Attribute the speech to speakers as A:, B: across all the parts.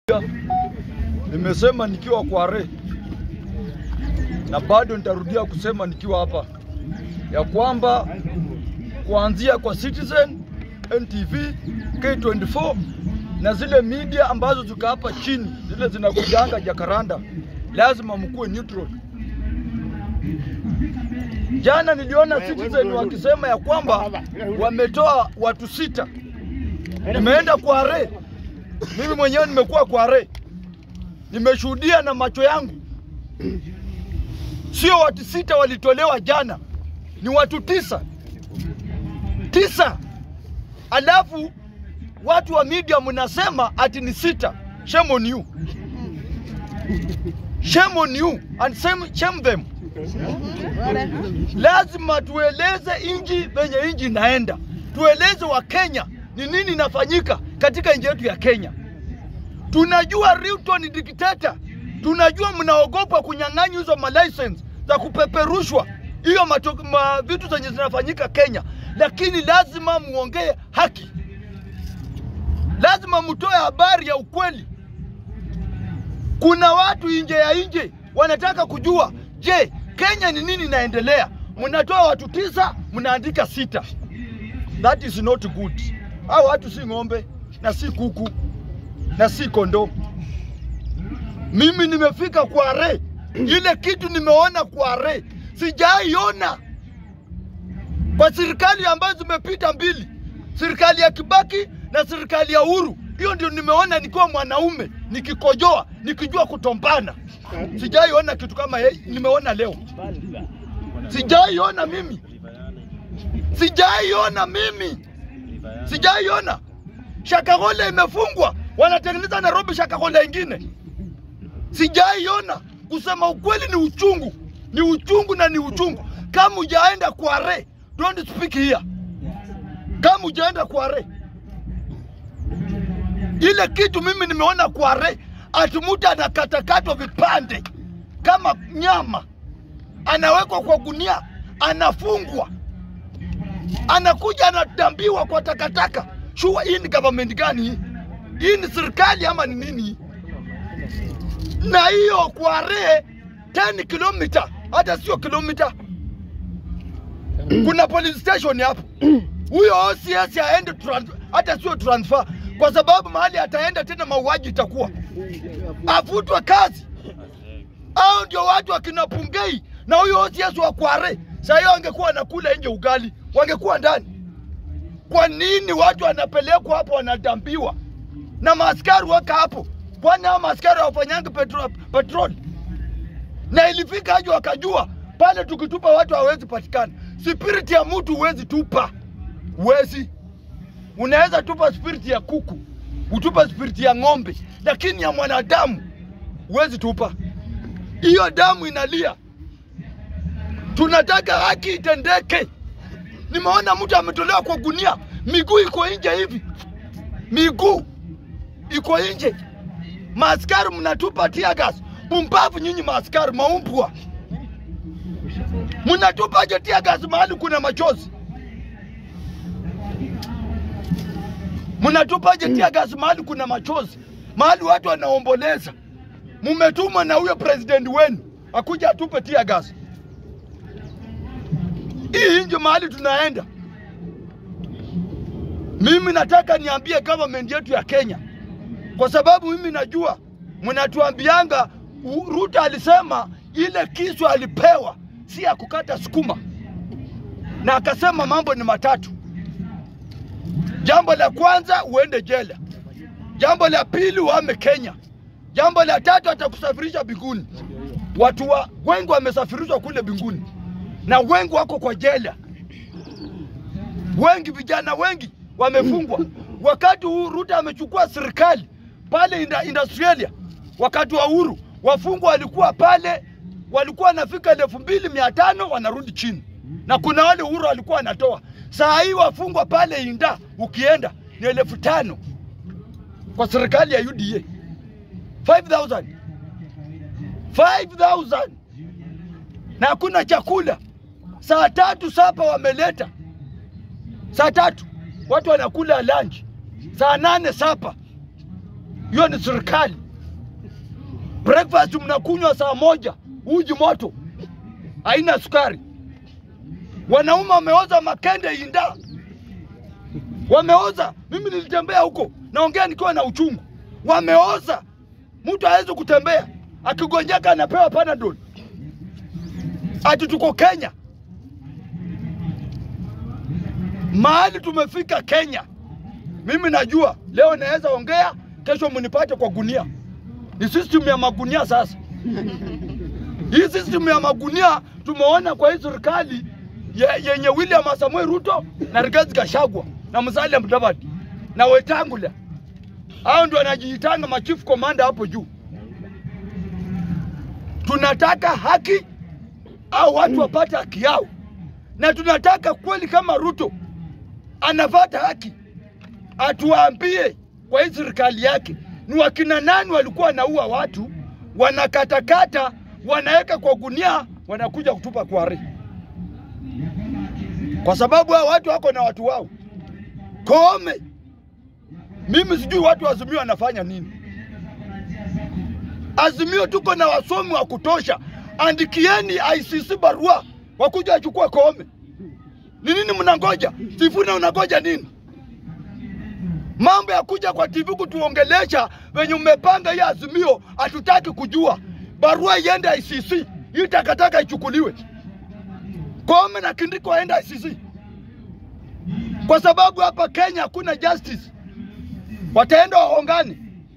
A: Nimesema nikiwa Kware na bado nitarudia kusema nikiwa hapa ya kwamba kuanzia kwa Citizen, NTV, K24 na zile media ambazo ziko hapa chini zile zinakujanga Jakaranda, lazima mkuwe neutral. Jana niliona Citizen wakisema ya kwamba wametoa watu sita. Nimeenda Kware, mimi mwenyewe nimekuwa Kware, nimeshuhudia na macho yangu. Sio watu sita walitolewa jana, ni watu tisa tisa, alafu watu wa media mnasema ati ni sita. Shame on you, shame on you and shame, shame them. Lazima tueleze inji venye inji inaenda, tueleze wa Kenya ni nini inafanyika katika nchi yetu ya Kenya. Tunajua Ruto ni dikteta, tunajua mnaogopa kunyang'anywa hizo malicense za kupeperushwa hiyo mato- ma, vitu zenye zinafanyika Kenya, lakini lazima muongee haki, lazima mtoe habari ya ukweli. Kuna watu nje ya nje wanataka kujua, je, Kenya ni nini inaendelea? Mnatoa watu tisa, mnaandika sita. That is not good. Hao watu si ng'ombe na si kuku na si kondoo. Mimi nimefika Kware, ile kitu nimeona Kware sijaiona kwa serikali ambazo zimepita mbili, serikali ya Kibaki na serikali ya Uhuru. Hiyo ndio nimeona nikiwa mwanaume nikikojoa nikijua kutombana. Sijaiona kitu kama hii, nimeona leo. Sijaiona mimi, sijaiona mimi, sijaiona. Shakahola imefungwa, wanatengeneza Nairobi Shakahola ingine. Sijaiona. Kusema ukweli ni uchungu, ni uchungu na ni uchungu. Kama hujaenda Kware, don't speak here. Kama hujaenda Kware, ile kitu mimi nimeona Kware, ati mtu anakatakatwa vipande kama nyama, anawekwa kwa gunia, anafungwa, anakuja anadambiwa kwa takataka. Shua, hii ni government gani hii? Hii ni serikali ama ni nini hii? na hiyo Kware 10 kilomita, hata sio kilomita. Kuna police station hapo. Huyo OCS aende trans- hata sio transfer, kwa sababu mahali ataenda tena mauaji itakuwa, afutwe kazi. Hao ndio watu wakina Pungei na huyo OCS wa Kware. Saa hiyo wangekuwa wanakula nje ugali, wangekuwa ndani. Kwa nini watu wanapelekwa hapo wanadambiwa na maaskari waka hapo? Kwani hao maaskari hawafanyangi petro, petrol? Na ilifika aje wakajua pale tukitupa watu hawezi patikana. Spiriti ya mtu huwezi tupa, huwezi. Unaweza tupa spiriti ya kuku, utupa spiriti ya ng'ombe, lakini ya mwanadamu huwezi tupa. Hiyo damu inalia, tunataka haki itendeke. Nimeona mtu ametolewa kwa gunia, miguu iko nje hivi, miguu iko nje. Maaskari mnatupa tear gas, pumbavu nyinyi maaskari, maumbwa mnatupaje tear gas mahali kuna machozi? Mnatupaje tear gas mahali kuna machozi, mahali watu wanaomboleza? Mumetumwa na huyo president wenu akuja atupe tear gas. Hii nje mahali tunaenda. Mimi nataka niambie government yetu ya Kenya, kwa sababu mimi najua mnatuambianga U- Ruto alisema ile kisu alipewa si ya kukata sukuma, na akasema mambo ni matatu. Jambo la kwanza uende jela, jambo la pili uhame Kenya, jambo la tatu atakusafirisha binguni. Watu wa wengi wamesafirishwa kule binguni na wengi wako kwa jela, wengi vijana wengi wamefungwa. Wakati huu Ruto amechukua serikali pale inda, Industrialia, wakati wa Uhuru wafungwa walikuwa pale walikuwa wanafika elfu mbili mia tano wanarudi chini, na kuna wale Uhuru alikuwa anatoa. Saa hii wafungwa pale Inda ukienda ni elfu tano kwa serikali ya UDA 5000 5000 na hakuna chakula. Saa tatu sapa wameleta, saa tatu watu wanakula lunch, saa nane sapa hiyo ni serikali. Breakfast mnakunywa saa moja, uji moto, haina sukari. Wanaume wameoza makende inda, wameoza. Mimi nilitembea huko, naongea nikiwa na uchungu. Wameoza, mtu hawezi kutembea, akigonjeka anapewa Panadol. Ati tuko Kenya, mahali tumefika Kenya. Mimi najua leo naweza ongea, kesho mnipate kwa gunia. Ni system ya magunia sasa. Hii system ya magunia tumeona kwa hii serikali ye- yenye William Samoei Ruto na Rigathi Gachagua na Musalia Mudavadi na Wetangula. Hao ndio wanajiitanga machief commander hapo juu. Tunataka haki au watu wapate haki yao, na tunataka kweli kama Ruto anapata haki, atuambie kwa hii serikali yake ni wakina nani walikuwa wanaua watu, wanakatakata, wanaweka kwa gunia, wanakuja kutupa kware, kwa sababu hao watu wako na watu wao. Koome, mimi sijui watu wa Azimio wanafanya nini. Azimio tuko na wasomi wa kutosha, andikieni ICC barua wakuja wachukue Koome. Ni nini mnangoja? Sifuna unangoja nini? Mambo ya kuja kwa TV kutuongelesha venye mmepanga hii Azimio, hatutaki kujua. Barua iende ICC, hii takataka ichukuliwe. Koome na Kindiki waende ICC, kwa sababu hapa Kenya hakuna justice. Wataenda waongane.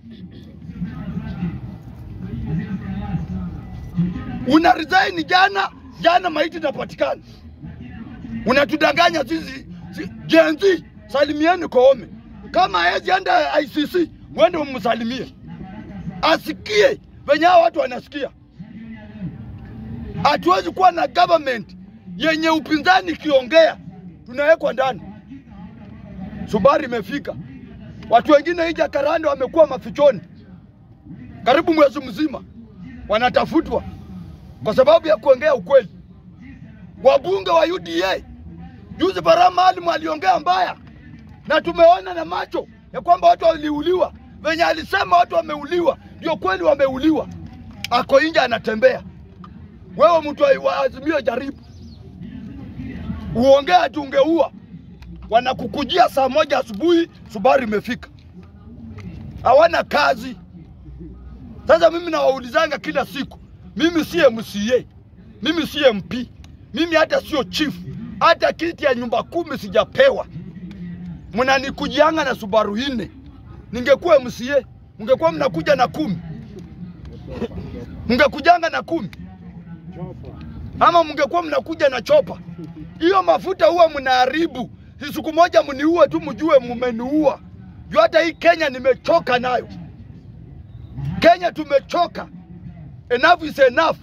A: Una resign jana jana, maiti inapatikana, unatudanganya sisi si, Gen Z. Salimieni Koome, kama hawezi enda ICC, mwende mumsalimie, asikie venye hao watu wanasikia. Hatuwezi kuwa na government yenye upinzani ikiongea tunawekwa ndani. Subari imefika, watu wengine hii Jacaranda wamekuwa mafichoni karibu mwezi mzima, wanatafutwa kwa sababu ya kuongea ukweli. Wabunge wa UDA juzi, Bara Maalim aliongea mbaya, na tumeona na macho ya kwamba watu waliuliwa. Venye alisema watu wameuliwa, ndio kweli wameuliwa. Ako nje anatembea. Wewe mtu wa- wa Azimio, jaribu uongee ati ungeua, wanakukujia saa moja asubuhi, Subari imefika, hawana kazi. Sasa mimi nawaulizanga kila siku, mimi si MCA, mimi si MP, mimi hata sio chief, hata kiti ya nyumba kumi sijapewa. Mnanikujianga na Subaru nne. Ningekuwa MCA, mngekuwa mnakuja na kumi, mngekujanga na kumi, ama mngekuwa mnakuja na chopa. Hiyo mafuta huwa mnaharibu. Si siku moja mniue tu, mjue mmeniua. Juu hata hii Kenya nimechoka nayo. Kenya tumechoka. Enough is enough.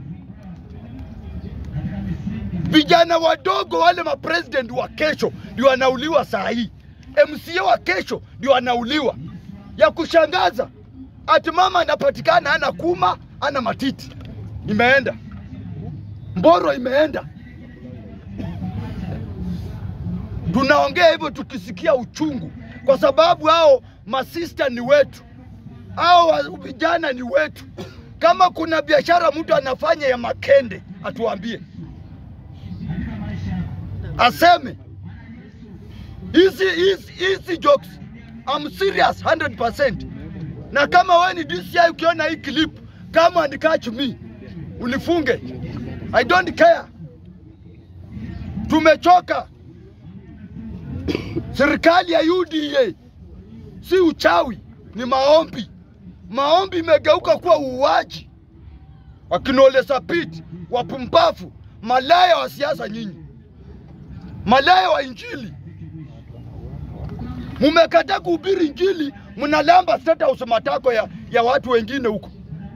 A: Vijana wadogo wale mapresident wa kesho ndio wanauliwa saa hii. MCA wa kesho ndio wanauliwa. Ya kushangaza, ati mama anapatikana ana kuma ana matiti, imeenda Mboro, imeenda. Tunaongea hivyo tukisikia uchungu, kwa sababu hao masista ni wetu hao wa- vijana ni wetu. Kama kuna biashara mtu anafanya ya makende, atuambie, aseme hizi hizi hizi jokes. I'm serious 100%. Na kama wewe ni DCI ukiona hii clip, kama and catch me, unifunge. I don't care. Tumechoka. Serikali ya UDA si uchawi, ni maombi. Maombi imegeuka kuwa uuaji. Wakinole Sapit, wapumbavu, malaya wa siasa nyinyi, malaya wa Injili. Mumekataa kuhubiri Injili, mnalamba state house matako ya, ya watu wengine huko.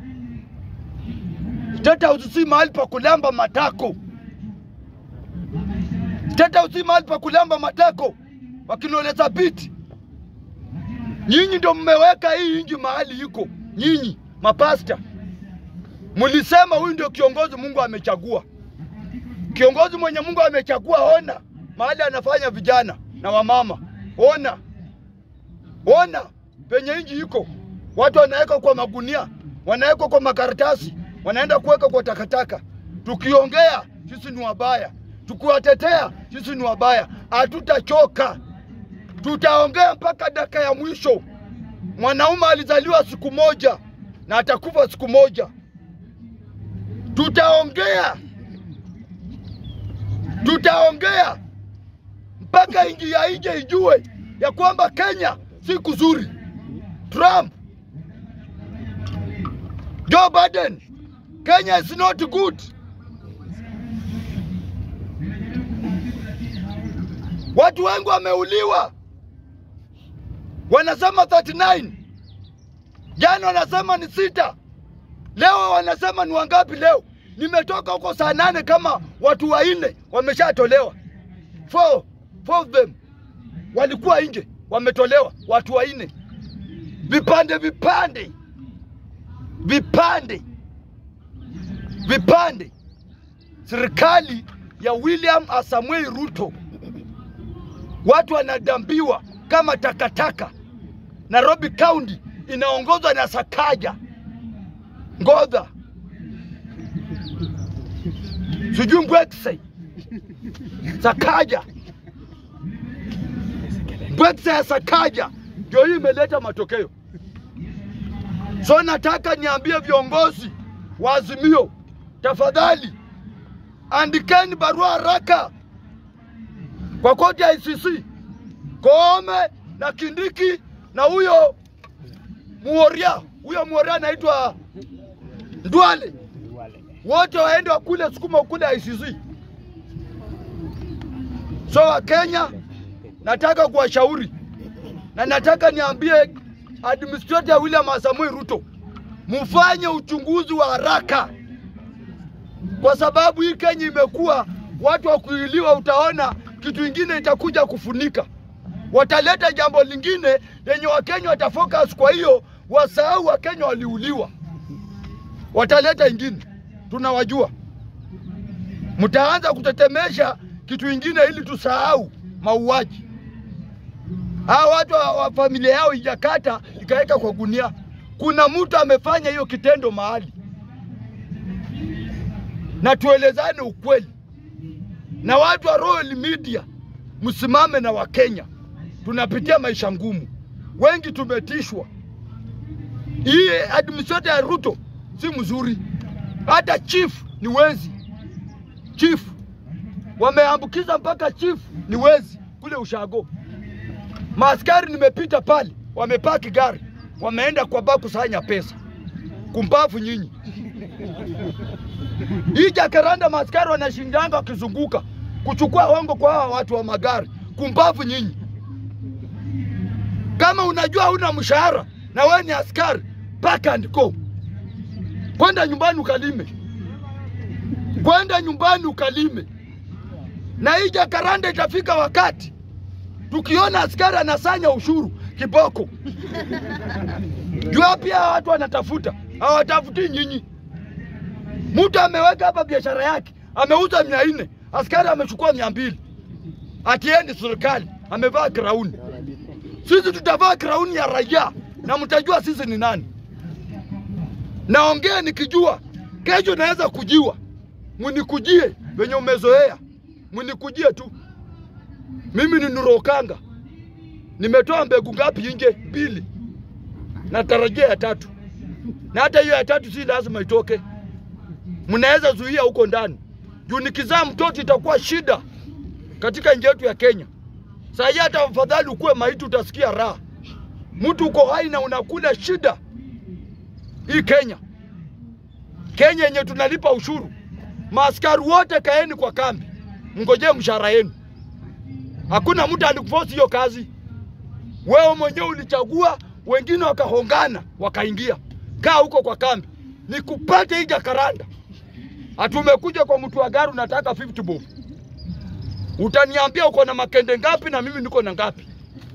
A: State house si mahali pa kulamba matako. State house si mahali pa kulamba matako. Wakinole Sapit, Nyinyi ndio mmeweka hii inji mahali iko. Nyinyi mapasta mlisema huyu ndio kiongozi Mungu amechagua, kiongozi mwenye Mungu amechagua. Ona mahali anafanya vijana na wamama, ona ona penye inji iko. watu wanaweka kwa magunia, wanaweka kwa makaratasi, wanaenda kuweka kwa takataka. Tukiongea sisi ni wabaya, tukiwatetea sisi ni wabaya. Hatutachoka, tutaongea mpaka dakika ya mwisho. Mwanaume alizaliwa siku moja na atakufa siku moja. Tutaongea, tutaongea mpaka inji ya nje ijue ya kwamba Kenya si kuzuri. Trump, Joe Biden, Kenya is not good. Watu wengi wameuliwa, wanasema 39 jana wanasema ni sita, leo wanasema ni wangapi? Leo nimetoka huko saa nane, kama watu wanne wameshatolewa, four, four of them walikuwa nje, wametolewa watu wanne, vipande vipande vipande vipande. Serikali ya William Asamoei Ruto, watu wanadambiwa kama takataka. Nairobi County inaongozwa na Sakaja Ngodha, sijui Mbwekse Sakaja Mbwekse ya Sakaja ndio hii imeleta matokeo. So nataka niambie viongozi wa Azimio, tafadhali andikeni barua haraka kwa koti ya ICC, Koome na Kindiki na huyo Muoria, huyo Muoria anaitwa Ndwale, wote waende wakule sukuma kule ICC. So Wakenya, nataka kuwashauri na nataka niambie administrator William Samoei Ruto, mfanye uchunguzi wa haraka, kwa sababu hii Kenya imekuwa watu wa kuiliwa. Utaona kitu ingine itakuja kufunika, wataleta jambo lingine lenye Wakenya watafocus. Kwa hiyo wasahau Wakenya waliuliwa, wataleta ingine, tunawajua. Mtaanza kutetemesha kitu ingine ili tusahau mauaji hawa watu wa, wa familia yao ijakata ikaweka kwa gunia. Kuna mtu amefanya hiyo kitendo mahali, na tuelezane ukweli. Na watu wa Royal Media, msimame na Wakenya, tunapitia maisha ngumu, wengi tumetishwa. Hii administrator ya Ruto si mzuri, hata chief ni wezi. Chief wameambukiza mpaka chief ni wezi kule ushago Maaskari nimepita pale, wamepaki gari, wameenda kwa baa kusanya pesa. Kumbavu nyinyi! Hii Jacaranda maaskari wanashindanga wakizunguka kuchukua hongo kwa hawa watu wa magari. Kumbavu nyinyi! Kama unajua huna mshahara na wewe ni askari, pack and go, kwenda nyumbani ukalime, kwenda nyumbani ukalime. Na hii Jacaranda itafika wakati tukiona askari anasanya ushuru kiboko, jua pia watu wanatafuta, hawatafuti nyinyi. Mtu ameweka hapa biashara yake, ameuza mia nne, askari amechukua mia mbili, atiendi serikali, amevaa krauni. Sisi tutavaa krauni ya raia na mtajua sisi ni nani. Naongea nikijua kesho naweza kujiwa, mnikujie venye umezoea, mnikujie tu. Mimi ni Nurokanga, nimetoa mbegu ngapi nje? Mbili, natarajia ya tatu, na hata hiyo ya tatu si lazima itoke, mnaweza zuia huko ndani, juu nikizaa mtoto itakuwa shida katika nchi yetu ya Kenya. Saa hii hata afadhali ukuwe maiti, utasikia raha. Mtu uko hai na unakula shida. Hii Kenya, Kenya yenye tunalipa ushuru, maaskari wote kaeni kwa kambi, mngojee mshahara yenu. Hakuna mtu alikuforce hiyo kazi, wewe mwenyewe ulichagua, wengine wakahongana wakaingia. Kaa huko kwa kambi, nikupate hii Jacaranda. Hatumekuja kwa mtu wa gari unataka 50 bob, utaniambia uko na makende ngapi na mimi niko na ngapi?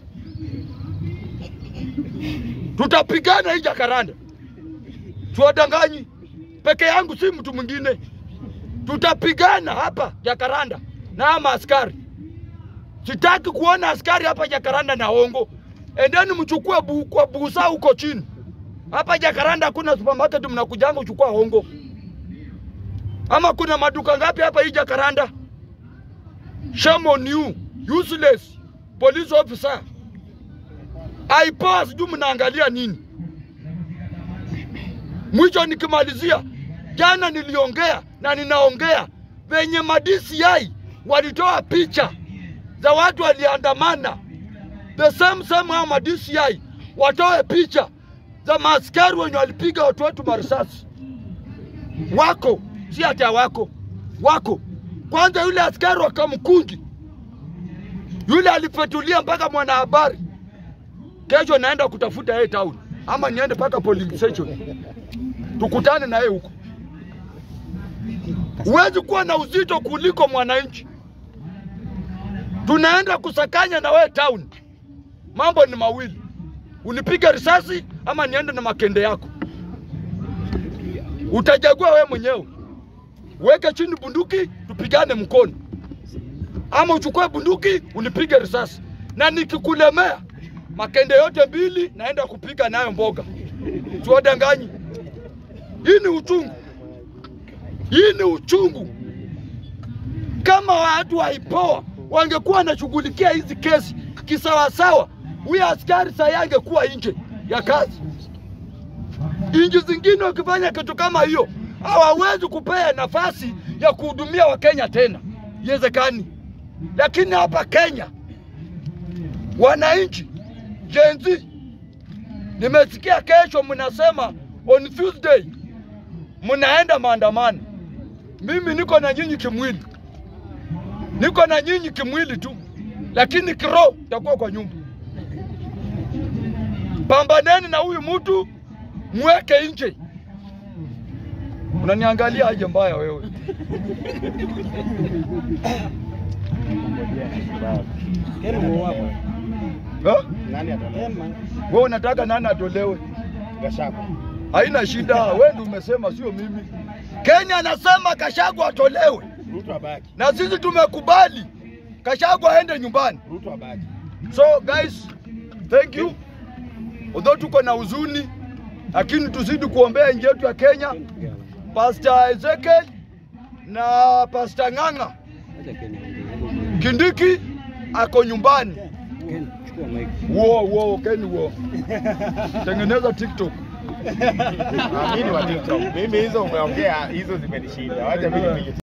A: Tutapigana hii Jacaranda, tuwadanganyi peke yangu, si mtu mwingine. Tutapigana hapa Jacaranda na ama askari Sitaki kuona askari hapa Jacaranda na hongo. Endeni mchukue bu, kwa busa huko chini, Hapa Jakaranda hakuna supermarket mnakujanga uchukua hongo. Ama kuna maduka ngapi hapa hii Jakaranda? Shame on you, useless police officer. Aipoa sijui mnaangalia nini? Mwisho nikimalizia, jana niliongea na ninaongea venye ma DCI walitoa picha za watu waliandamana, the same same hao ma DCI watoe picha za maaskari wenye walipiga watu wetu marisasi. Wako si hata hawako, wako. Kwanza yule askari wa Kamkunji yule alipetulia mpaka mwanahabari, kesho naenda kutafuta yeye town, ama niende mpaka polling station tukutane na yeye huko. Huwezi kuwa na uzito kuliko mwananchi. Tunaenda kusakanya na wewe town, mambo ni mawili, unipige risasi ama niende na makende yako. Utajagua wewe mwenyewe, weke chini bunduki, tupigane mkono, ama uchukue bunduki unipige risasi, na nikikulemea makende yote mbili naenda kupiga nayo mboga. Siwadanganyi, hii ni uchungu, hii ni uchungu. Kama watu wa IPOA wangekuwa wanashughulikia hizi kesi kisawasawa, huyu askari saa angekuwa nje ya kazi. Nchi zingine wakifanya kitu kama hiyo hawawezi kupea nafasi ya kuhudumia Wakenya tena, iwezekani. Lakini hapa Kenya wananchi Gen Z, nimesikia kesho mnasema on Tuesday mnaenda maandamano. Mimi niko na nyinyi kimwili, niko na nyinyi kimwili tu, lakini kiroho takuwa kwa nyumba. Pambaneni na huyu mtu, mweke nje. Unaniangalia aje mbaya wewe? Ha?
B: Nani atatolewa?
A: Wewe unataka nani atolewe?
B: Gachagua.
A: Haina shida, wewe ndio umesema, sio mimi. Kenya anasema Kashagu atolewe,
B: Ruto abaki.
A: na sisi tumekubali Kashagu aende nyumbani.
B: Ruto abaki.
A: So guys, thank you. Although tuko na huzuni, lakini tuzidi kuombea nchi yetu ya Kenya. Pastor Ezekiel na Pastor Ng'ang'a Kindiki ako nyumbani. Wo wo Ken wo. Tengeneza TikTok.
B: Ah, mimi ni wa TikTok. Mimi hizo umeongea hizo zimenishinda. Wacha mimi nipige